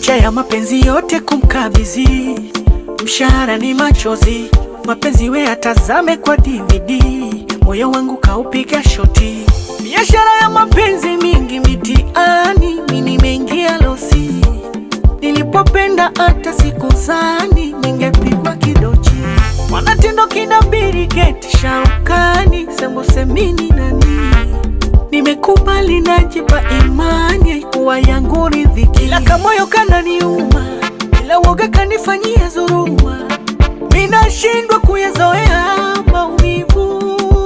licha ya mapenzi yote kumkabidhi, mshahara ni machozi, mapenzi we atazame kwa DVD, moyo wangu kaupiga shoti, biashara ya mapenzi mingi mitiani, mi nimeingia losi, nilipopenda hata sikuzani ningepigwa kidochi, mwanatindo kinabiri geti shaukani, sembosemini nani Nimekubali najipa imani, haikuwa yangu riziki, ila kamoyo kananiuma, ila woga kanifanyia dhuluma, minashindwa kuyazoea maumivu,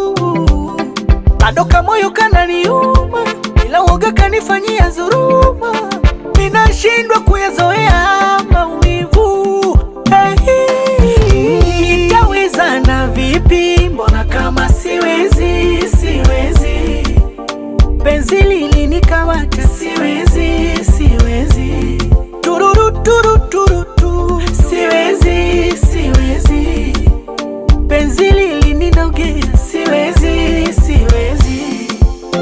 bado kamoyo kananiuma, ila woga kanifanyia dhuluma, minashindwa kuyazoea maumivu. Hey, nitawezana vipi? Mbona kama siwezi, siwezi penzi lilinikamata, siwezi siwezi, tururu turu turu tu, siwezi siwezi, penzi lilininogea, siwezi siwezi.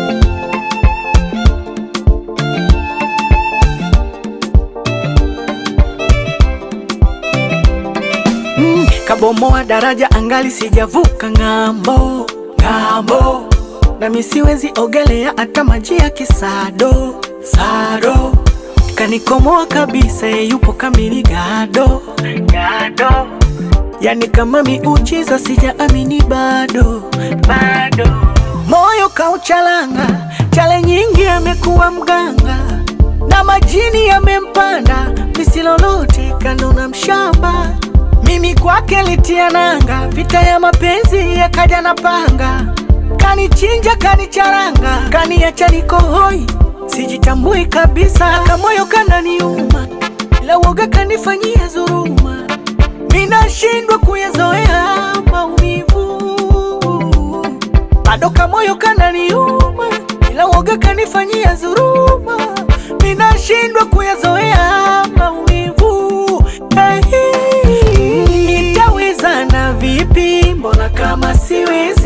Mm, kabomoa daraja angali sijavuka ng'ambo ng'ambo, nami siwezi ogelea hata maji ya kisado sado, kanikomoa kabisa, ye yupo kamili gado gado, yani kama miujiza, sijaamini bado bado, moyo kauchalanga, chale nyingi amekuwa mganga na majini yamempanda, misilolote kando na mshamba mimi kwake litia nanga, vita ya mapenzi yakaja na panga, kanichinja kanicharanga, kaniacha niko hoi, sijitambui kabisa, kamoyo kananiuma, ila woga kanifanyia dhuluma, minashindwa kuyazoea maumivu, bado kamoyo kananiuma, ila woga kanifanyia dhuluma, minashindwa kuyazoea maumivu. Hey, nitawezana vipi? Mbona kama siwezi